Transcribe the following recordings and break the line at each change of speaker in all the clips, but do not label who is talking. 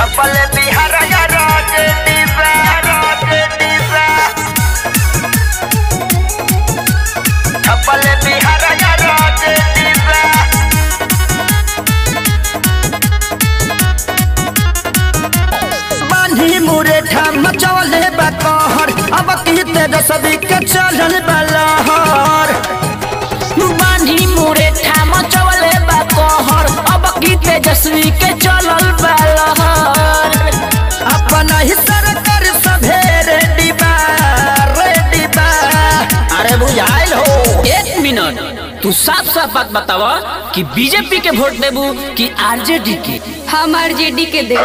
छपल बिहार या राजनीति राजनीति छपल बिहार या राजनीति
बांधी मुरे ठाम मचौले बा कहर अब की तेजस्वी के चलल बलहर
बांधी मुरे ठाम चवले बा कहर अब की तेजस्वी के चलल बा लहर
अपन ही सरकार सभे रेडी बा रेडी बा अरे बुझाइल हो
एक मिनट तू साफ साफ बात बतावा कि बीजेपी के वोट देबू कि आरजेडी के
हम आरजेडी के दे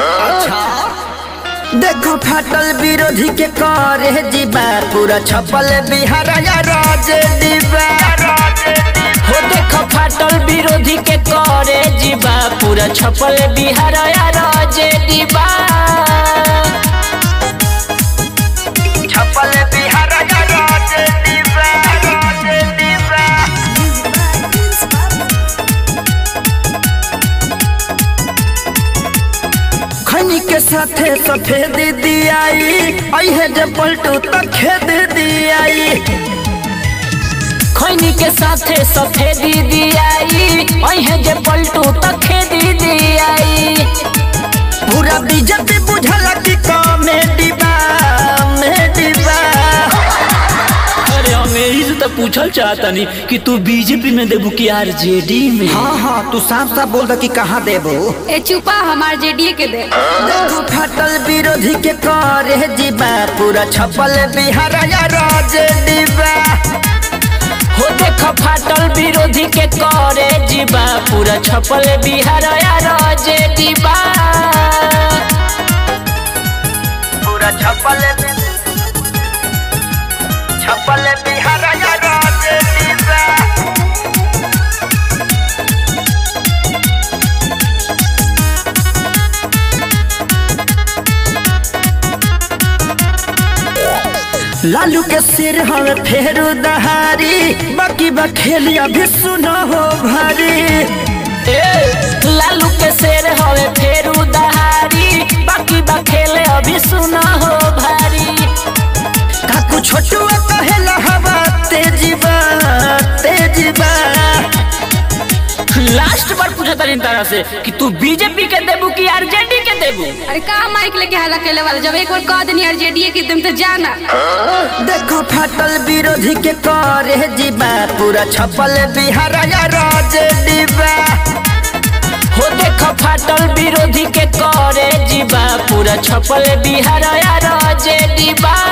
देखो फाटल विरोधी के करे जीबा पूरा छपल बिहार या राजनीति
हो देख फाटल विरोधी के करे जीवा पूरा छपल बिहार या राजेडी बा
छपल बिहार या राजनीति राजनीति
खनी के साथे सफेद दियाई अहे जे पलटू त खेद दियाई
खैनी के साथे सफेदी दियाई अहे जे पलटू त खेदी दियाई
पूरा बीजेपी बुझला कि कॉमेडी बा कॉमेडी बा
अरे हम यही से तो पूछल चाहतनी कि तू बीजेपी में देबू कि आरजेडी में
हाँ हाँ तू साफ साफ बोल दे कि कहाँ देबो
ए चुपा हम आरजेडी के दे
देखो फाटल विरोधी के करे जीबा पूरा छपल बिहार या राजनीति बा
हो देख फाटल विरोधी के करे जीवा पूरा छपल बिहार या राजेडी बा
पूरा छपल छपल बिहार या राजनीति
लालू के सिर हमें फेरू दहारी बाकी बखेली अभी सुनो हो भारी
ए, लालू के शेर हवे फेरू दहारी बाकी बा खेले अभी सुना हो भारी
काकू छोटू कहेला हवा तेजीबा तेजीबा
लास्ट बार पूछा था तरह से कि तू बीजेपी के देबू कि आरजेडी के देबू
अरे का माइक लेके हल्ला केले वाला जब एक बार कह देनी आरजेडी के तुम तो जाना
देखो फाटल विरोधी के करे जीबा पूरा छपल बिहार या राजनीति बा
हो देख फाटल विरोधी के करे जीवा पूरा छपल बिहार या राजेडी बा